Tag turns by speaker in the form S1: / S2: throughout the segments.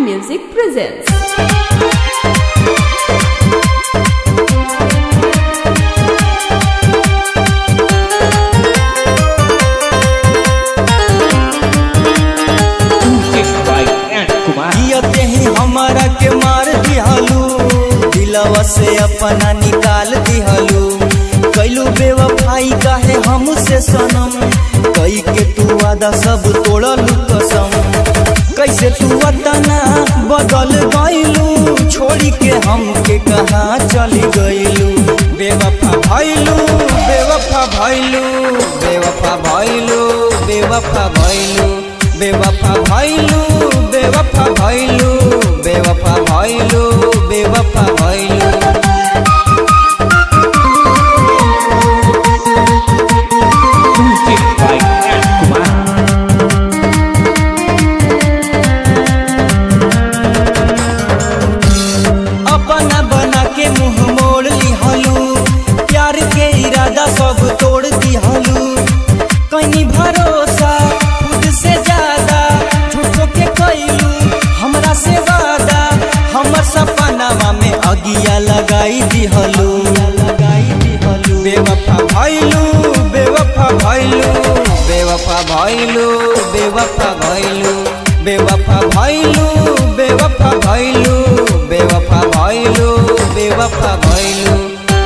S1: Music presents.
S2: जियते ही हमारा के मार दिहलू दिलवा से अपना निकाल दिहलू कैलू बेवफाई काहे हमसे सनम कई के तू वादा सब तोड़लू कसम कैसे तू वतना बदल गईलू छोड़ी के हमके कहाँ चली गईलू बेवफा भइलू बेवफा भइलू बेवफा भइलू बेवफा भइलू बेवफा भइलू बेवफा भइलू बेवफा भइलू बेवफा भइलू अपना बना के मुंह मोड़ लिहलू प्यार के इरादा सब तोड़ दिहलू कहीं भरोसा खुद से ज्यादा झूठो के कैलू हमरा से वादा हमर सपनावा में अगिया लगाई दिहलू लगाई दिहलू बेवफा भइलू बेवफा भइलू बेवफा भइलू बेवफा भइलू बेवफा भइलू बेवफा भइलू बेवफा भइलू बेवफा भइलू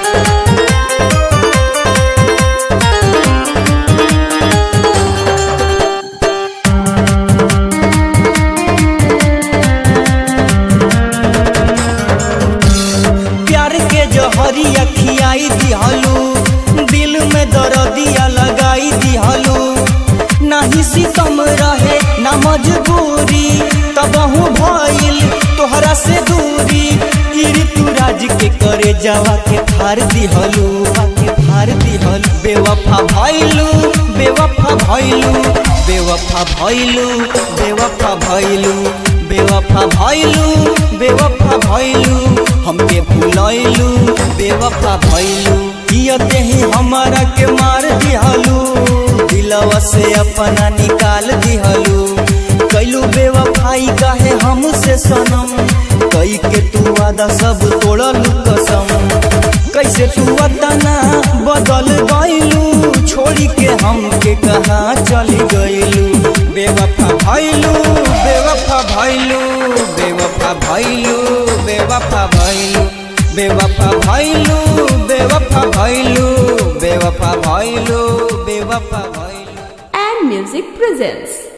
S2: प्यार के जहरिया खियाई दिहलू दिल में दर्दिया लगाई दिहलू नाही सितम रहे ना मजबूरी तबहू भइल तोहरा से दूरी ई ऋतुराज के करे जावा के फार दिहलू के फार दिहलू बेवफा भइलू बेवफा भइलू बेवफा भइलू बेवफा भइलू बेवफा भइलू बेवफा भइलू हमके भुलैलू बेवफा भइलू जियते ही हमारा के मार दिहलू दिलवा से अपना निकाल दिहलू कैलू बेवफाई काहे हमसे सनम कई के तू वादा सब तोड़लू कसम कैसे तू वतना बदल गईलू छोड़ी के हमके कहाँ चली गईलू बेवफा भइलू बेवफा भइलू बेवफा भइलू बेवफा भइलू बेवफा भइलू बेवफा भइलू बेवफा भइलू बेवफा भइलू
S1: And Music presents.